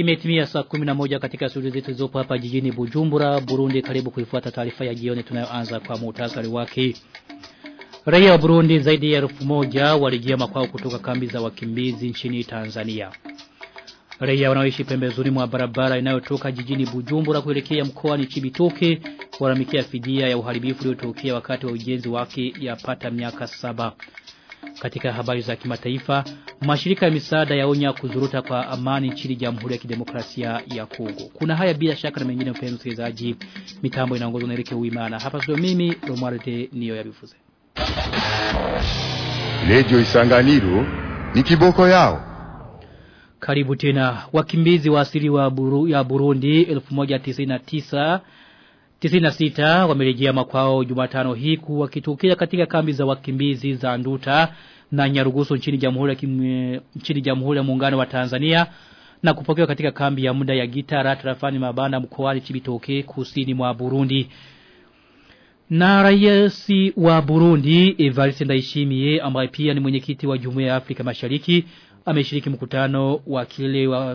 Imetimia saa 11 katika studio zetu zilizopo hapa jijini Bujumbura, Burundi. Karibu kuifuata taarifa ya jioni tunayoanza kwa muhtasari wake. Raia wa Burundi zaidi ya elfu moja walijia makwao kutoka kambi za wakimbizi nchini Tanzania. Raia wanaoishi pembezoni mwa barabara inayotoka jijini Bujumbura kuelekea mkoani Chibitoke waramikia fidia ya uharibifu uliotokea wakati wa ujenzi wake yapata miaka saba. Katika habari za kimataifa, mashirika ya misaada yaonya kuzuruta kwa amani nchini Jamhuri ya Kidemokrasia ya Kongo. Kuna haya bila shaka na mengine mpenzi msikilizaji. Mitambo inaongozwa na Erike Uimana. Hapa sio mimi Romualde niyo yabivuze. Radio Isanganiro ni kiboko yao. Karibu tena. Wakimbizi wa asili wa Buru, ya Burundi 1199 96 wamerejea makwao Jumatano hii wakitokea katika kambi za wakimbizi za Nduta na Nyarugusu nchini Jamhuri ya nchini Jamhuri ya Muungano wa Tanzania na kupokewa katika kambi ya muda ya Gitara tarafani Mabanda mkoani Chibitoke kusini mwa Burundi. Na raisi wa Burundi Evariste Ndayishimiye ambaye pia ni mwenyekiti wa Jumuiya ya Afrika Mashariki ameshiriki mkutano wa kile wa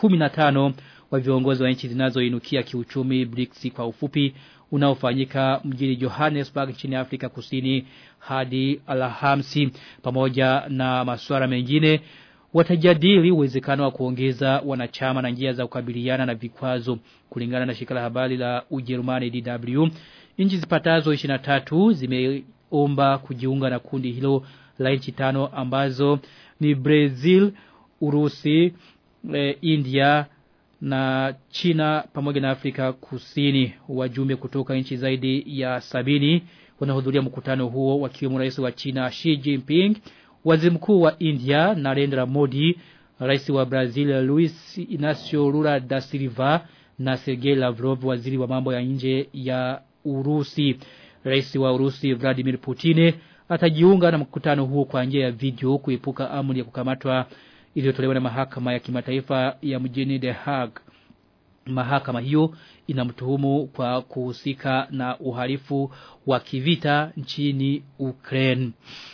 15 wa viongozi wa nchi zinazoinukia kiuchumi BRICS kwa ufupi unaofanyika mjini Johannesburg nchini Afrika Kusini hadi Alhamisi pamoja na masuala mengine watajadili uwezekano wa kuongeza wanachama na njia za kukabiliana na vikwazo kulingana na shirika la habari la Ujerumani DW nchi zipatazo 23 zimeomba kujiunga na kundi hilo la nchi tano ambazo ni Brazil, Urusi, eh, India na China pamoja na Afrika Kusini wajumbe kutoka nchi zaidi ya sabini wanahudhuria mkutano huo wakiwemo rais wa China Xi Jinping, waziri mkuu wa India Narendra Modi, rais wa Brazil Luis Inacio Lula da Silva na Sergei Lavrov waziri wa mambo ya nje ya Urusi. Rais wa Urusi Vladimir Putin atajiunga na mkutano huo kwa njia ya video kuepuka amri ya kukamatwa iliyotolewa na mahakama ya kimataifa ya mjini The Hague. Mahakama hiyo inamtuhumu kwa kuhusika na uhalifu wa kivita nchini Ukraine.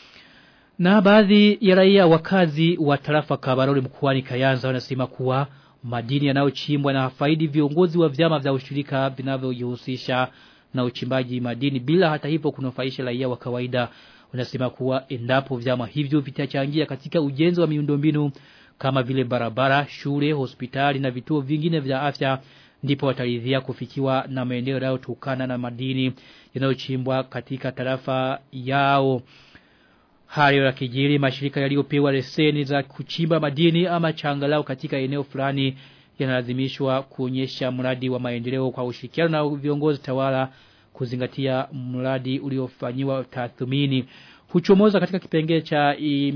Na baadhi ya raia wakazi wa tarafa Kabarole mkoani Kayanza wanasema kuwa madini yanayochimbwa na faidi viongozi wa vyama vya ushirika vinavyojihusisha na uchimbaji madini bila hata hivyo kunufaisha raia wa kawaida wanasema kuwa endapo vyama hivyo vitachangia katika ujenzi wa miundombinu kama vile barabara, shule, hospitali na vituo vingine vya afya ndipo wataridhia kufikiwa na maendeleo yanayotokana na madini yanayochimbwa katika tarafa yao. Hayo ya kijiri mashirika yaliyopewa leseni za kuchimba madini ama changalau katika eneo fulani yanalazimishwa kuonyesha mradi wa maendeleo kwa ushirikiano na viongozi tawala kuzingatia mradi uliofanyiwa tathmini huchomoza katika kipengele cha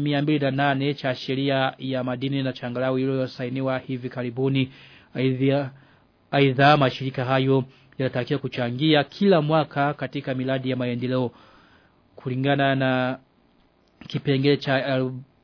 208 cha sheria ya madini na changalau iliyosainiwa hivi karibuni aidha aidha mashirika hayo yanatakiwa kuchangia kila mwaka katika miradi ya maendeleo kulingana na kipengele cha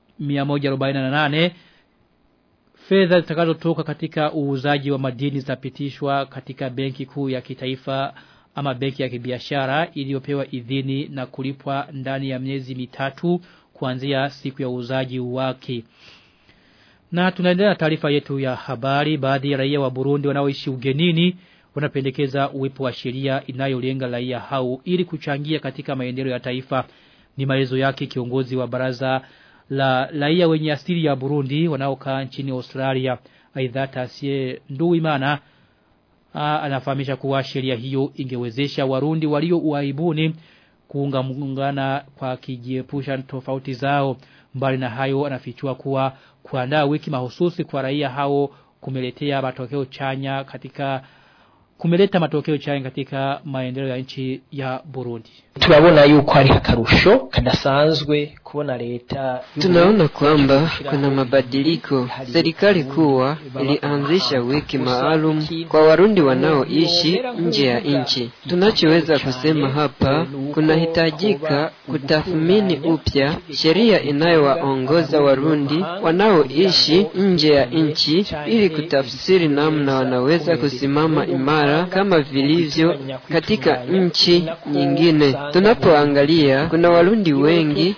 148 fedha zitakazotoka katika uuzaji wa madini zitapitishwa katika benki kuu ya kitaifa ama benki ya kibiashara iliyopewa idhini na kulipwa ndani ya miezi mitatu kuanzia siku ya uuzaji wake. Na tunaendelea na taarifa yetu ya habari baadhi ya raia wa Burundi wanaoishi ugenini wanapendekeza uwepo wa sheria inayolenga raia hao ili kuchangia katika maendeleo ya taifa. Ni maelezo yake kiongozi wa baraza la raia wenye asili ya Burundi wanaokaa nchini Australia. Aidha Tasie Nduwimana anafahamisha kuwa sheria hiyo ingewezesha warundi walio uaibuni kuunga muungana kwa kijiepusha tofauti zao mbali na hayo anafichua kuwa kuandaa wiki mahususi kwa raia hao kumeletea matokeo chanya katika kumeleta matokeo chanya katika maendeleo ya nchi ya Burundi. Turabona yuko hari akarusho kadasanzwe kubona leta Tunaona kwamba kuna mabadiliko. Serikali kuwa ilianzisha wiki maalum kwa Warundi wanaoishi nje ya nchi. Tunachoweza kusema hapa, kunahitajika kutathmini upya sheria inayowaongoza Warundi wanaoishi nje ya nchi ili kutafsiri namna wanaweza kusimama imara kama vilivyo katika nchi nyingine. Tunapoangalia kuna Warundi wengi ambao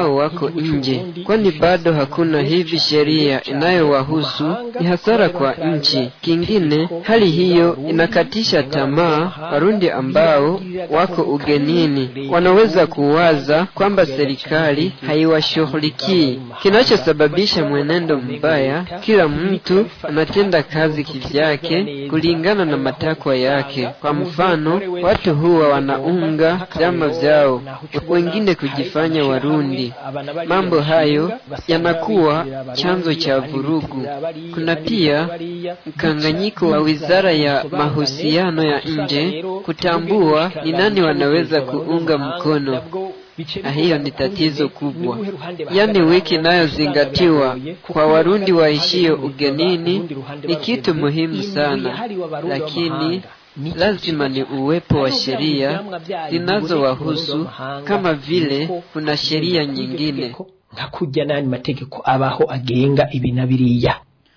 ambao wako nje, kwani bado hakuna hivi sheria inayowahusu. Ni hasara kwa nchi. Kingine, hali hiyo inakatisha tamaa Warundi ambao wako ugenini, wanaweza kuwaza kwamba serikali haiwashughulikii, kinachosababisha mwenendo mbaya. Kila mtu anatenda kazi kivyake kulingana na matakwa yake. Kwa mfano, watu huwa wanaunga vyama vyao, wengine kujifanya Warundi. Mambo hayo yanakuwa chanzo cha vurugu. Kuna pia mkanganyiko wa wizara ya mahusiano ya nje kutambua ni nani wanaweza kuunga mkono na hiyo ni tatizo kubwa. Yaani, wiki inayozingatiwa kwa Warundi waishio ugenini ni kitu muhimu sana, lakini lazima ni uwepo wa sheria zinazowahusu kama vile kuna sheria nyingine nka kurya n'ayandi mategeko abaho agenga ibi na biriya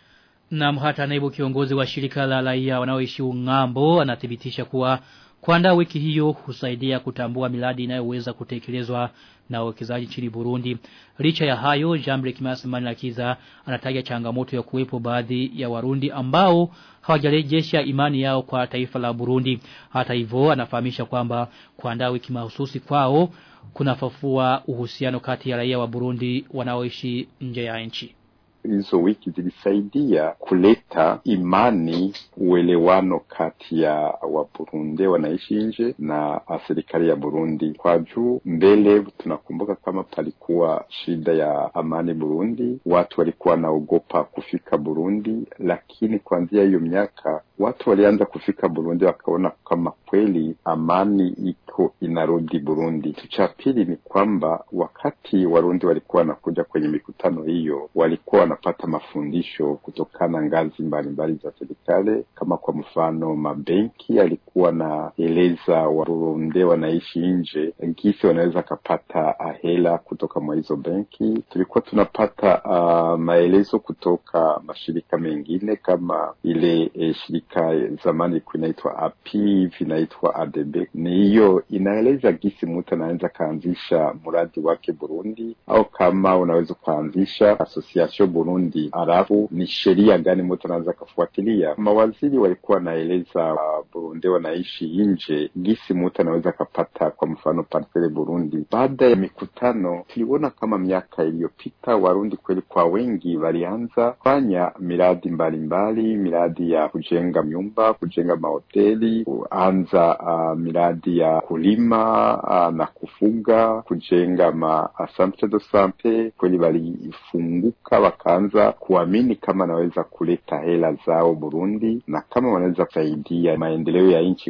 Na hata naibu kiongozi wa shirika la raia wanaoishi Ung'ambo anathibitisha kuwa kuandaa wiki hiyo husaidia kutambua miradi inayoweza kutekelezwa na wawekezaji nchini Burundi. Licha ya hayo, Jambre Kimasimani Lakiza anataja changamoto ya kuwepo baadhi ya Warundi ambao hawajarejesha imani yao kwa taifa la Burundi. Hata hivyo, anafahamisha kwamba kuandaa wiki mahususi kwao kunafufua uhusiano kati ya raia wa Burundi wanaoishi nje ya nchi. hizo wiki zilisaidia kuleta imani, uelewano kati ya Waburundi wanaishi nje na serikali ya Burundi. Kwa juu mbele, tunakumbuka kama palikuwa shida ya amani Burundi, watu walikuwa wanaogopa kufika Burundi, lakini kuanzia hiyo miaka watu walianza kufika Burundi, wakaona kama kweli amani iko inarudi Burundi. Kitu cha pili ni kwamba wakati Warundi walikuwa wanakuja kwenye mikutano hiyo, walikuwa wanapata mafundisho kutokana ngazi mbalimbali za serikali, kama kwa mfano mabenki alikuwa naeleza Warundi wanaishi nje gisi wanaweza kapata hela kutoka mwa hizo benki. Tulikuwa tunapata uh, maelezo kutoka mashirika mengine kama ile eh, shirika zamani ilikuwa inaitwa API vinaitwa ADB. Ni hiyo inaeleza gisi mtu anaweza kaanzisha mradi wake Burundi, au kama unaweza kuanzisha association Burundi, alafu ni sheria gani mtu anaweza kafuatilia. Mawaziri walikuwa wanaeleza uh, Burundi wanaishi nje gisi mtu anaweza kapata kwa mfano parcele Burundi. Baada ya mikutano, tuliona kama miaka iliyopita Warundi kweli kwa wengi walianza kufanya miradi mbalimbali mbali, miradi ya kujenga nyumba, kujenga mahoteli, kuanza uh, miradi ya kulima uh, na kufuga, kujenga ma centre de sante. Kweli walifunguka wakaanza kuamini kama wanaweza kuleta hela zao Burundi na kama wanaweza kusaidia maendeleo ya nchi.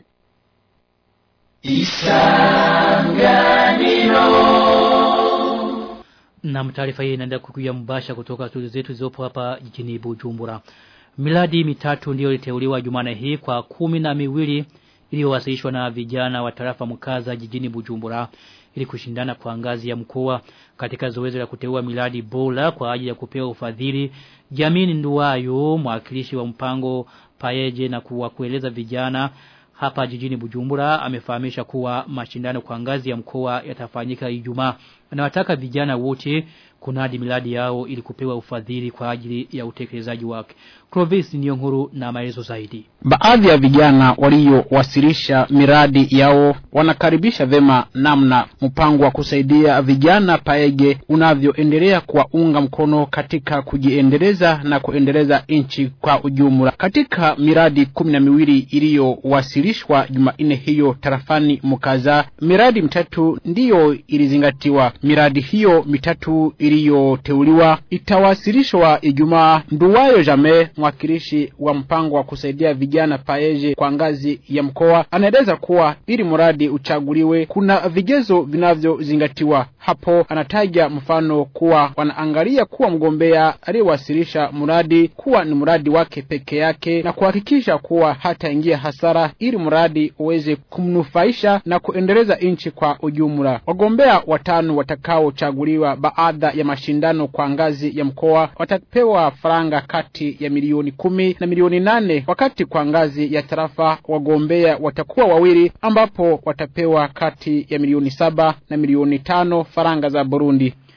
Na taarifa hii inaenda kukuja mbasha kutoka studio zetu zilizopo hapa jijini Bujumbura. Miladi mitatu ndiyo iliteuliwa Jumane hii kwa kumi na miwili iliyowasilishwa na vijana wa tarafa mkaza jijini Bujumbura ili kushindana kwa ngazi ya mkoa katika zoezi la kuteua miladi bora kwa ajili ya kupewa ufadhili. Jamini Nduwayo, mwakilishi wa mpango paeje na kuwa kueleza vijana hapa jijini Bujumbura amefahamisha kuwa mashindano kwa ngazi ya mkoa yatafanyika Ijumaa. Anawataka vijana wote kunadi miladi yao ili kupewa ufadhili kwa ajili ya utekelezaji wake. Clovis Niyonkuru na maelezo zaidi. Baadhi ya vijana waliowasilisha miradi yao wanakaribisha vema namna mpango wa kusaidia vijana paege unavyoendelea kuwaunga mkono katika kujiendeleza na kuendeleza nchi kwa ujumla. Katika miradi kumi na miwili iliyowasilishwa Jumanne hiyo tarafani Mukaza, miradi mitatu ndiyo ilizingatiwa. Miradi hiyo mitatu iliyoteuliwa itawasilishwa Ijumaa. Nduwayo Jame, mwakilishi wa mpango wa kusaidia vijana paeje kwa ngazi ya mkoa, anaeleza kuwa ili mradi uchaguliwe kuna vigezo vinavyozingatiwa. Hapo anataja mfano kuwa wanaangalia kuwa mgombea aliyewasilisha mradi kuwa ni mradi wake peke yake na kuhakikisha kuwa hataingia hasara, ili mradi uweze kumnufaisha na kuendeleza nchi kwa ujumla. Wagombea watano watakaochaguliwa baada ya mashindano kwa ngazi ya mkoa watapewa faranga kati ya milioni kumi na milioni nane wakati kwa ngazi ya tarafa wagombea watakuwa wawili ambapo watapewa kati ya milioni saba na milioni tano faranga za Burundi.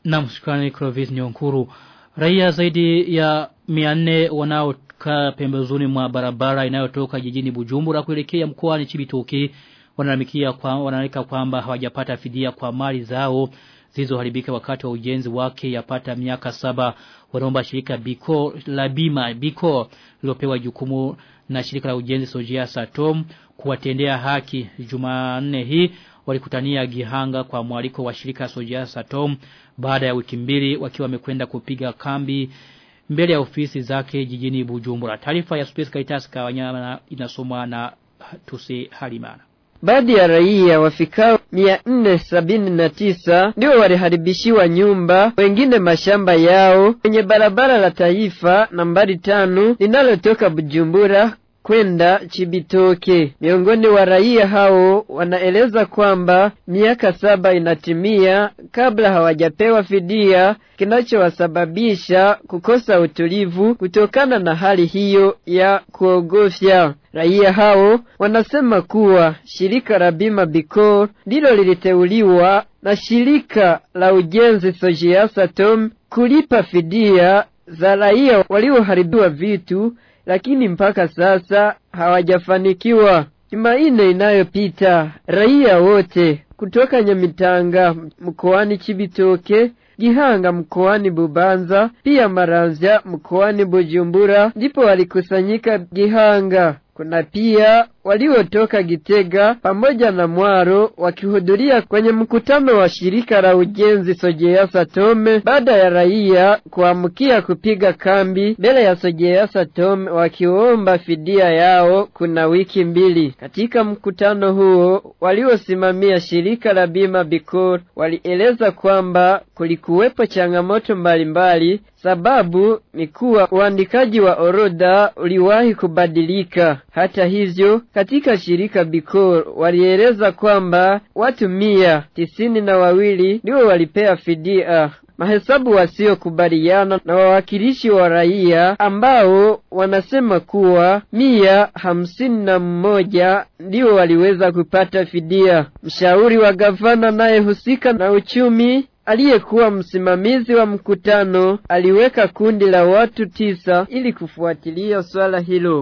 Na mshukrani Clovis Nyonkuru. Raia zaidi ya 400 wanaokaa pembezoni mwa barabara inayotoka jijini Bujumbura kuelekea mkoani Chibitoke wanalalamikia kwa wanalalika kwamba hawajapata fidia kwa mali zao zilizoharibika wakati wa ujenzi wake yapata miaka saba wanaomba shirika Biko la bima Biko lilopewa jukumu na shirika la ujenzi Sojia Satom kuwatendea haki Jumanne hii walikutania Gihanga kwa mwaliko wa shirika Sojia Satom baada ya wiki mbili wakiwa wamekwenda kupiga kambi mbele ya ofisi zake jijini Bujumbura. Taarifa ya Space Caritas Kawanyama inasomwa na Tusi Halimana. Baadhi ya raia wafikao mia nne sabini na tisa ndio waliharibishiwa nyumba, wengine mashamba yao kwenye barabara la taifa nambari tano linalotoka Bujumbura kwenda Chibitoke. Miongoni wa raia hao wanaeleza kwamba miaka saba inatimia kabla hawajapewa fidia, kinachowasababisha kukosa utulivu kutokana na hali hiyo ya kuogofya. Raia hao wanasema kuwa shirika la bima Bicor ndilo liliteuliwa na shirika la ujenzi Sojiasatom kulipa fidia za raia walioharibiwa vitu lakini mpaka sasa hawajafanikiwa. Jumanne inayopita raia wote kutoka Nyamitanga mkoani Chibitoke, Gihanga mkoani Bubanza, pia Maramvya mkoani Bujumbura ndipo walikusanyika Gihanga. Kuna pia waliotoka Gitega pamoja na Mwaro wakihudhuria kwenye mkutano wa shirika la ujenzi Sojea Satome baada ya raia kuamkia kupiga kambi mbele ya Sojea Satome wakiomba fidia yao kuna wiki mbili. Katika mkutano huo waliosimamia shirika la bima Bicor walieleza kwamba kulikuwepo changamoto mbalimbali sababu ni kuwa uandikaji wa orodha uliwahi kubadilika. Hata hivyo, katika shirika Bicor walieleza kwamba watu mia tisini na wawili ndio walipea fidia mahesabu wasiokubaliana na wawakilishi wa raia ambao wanasema kuwa mia hamsini na mmoja ndio waliweza kupata fidia. Mshauri wa gavana anayehusika na uchumi aliyekuwa msimamizi wa mkutano aliweka kundi la watu tisa ili kufuatilia swala hilo.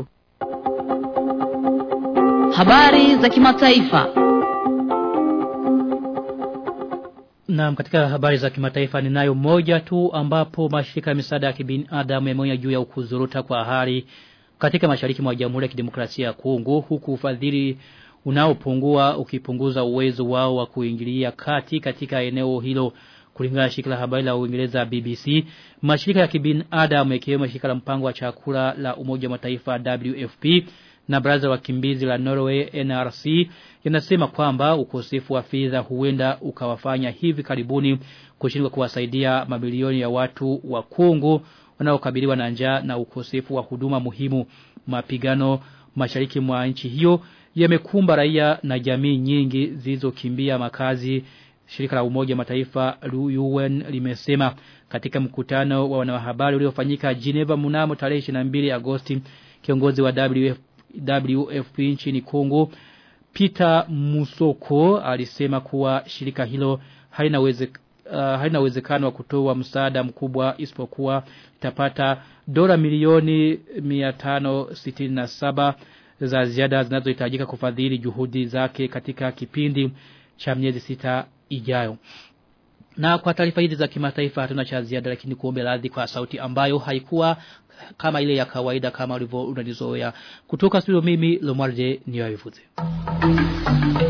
Habari za kimataifa. Na katika habari za kimataifa ninayo moja tu ambapo mashirika ya misaada ya kibinadamu yameonya juu ya ukuzuruta kwa hali katika mashariki mwa Jamhuri ya Kidemokrasia ya Kongo huku ufadhili unaopungua ukipunguza uwezo wao wa kuingilia kati katika eneo hilo kulingana na shirika la habari la Uingereza BBC mashirika ya kibinadamu yakiwemo shirika la mpango wa chakula la Umoja wa Mataifa WFP na baraza wakimbizi la Norway NRC yanasema kwamba ukosefu wa fedha huenda ukawafanya hivi karibuni kushindwa kuwasaidia mabilioni ya watu wa Kongo wanaokabiliwa na njaa na ukosefu wa huduma muhimu mapigano mashariki mwa nchi hiyo yamekumba raia na jamii nyingi zilizokimbia makazi shirika la umoja mataifa UN limesema katika mkutano wa wanahabari uliofanyika Geneva mnamo tarehe 22 Agosti kiongozi wa WF, WFP nchini Kongo Peter Musoko alisema kuwa shirika hilo halina uweze uh, halina uwezekano wa kutoa msaada mkubwa isipokuwa itapata dola milioni 567 za ziada zinazohitajika kufadhili juhudi zake katika kipindi cha miezi sita ijayo. Na kwa taarifa hizi za kimataifa hatuna cha ziada lakini kuombe radhi kwa sauti ambayo haikuwa kama ile ya kawaida kama ulivyo unalizoea. Kutoka studio mimi Lomarje niwavivuze.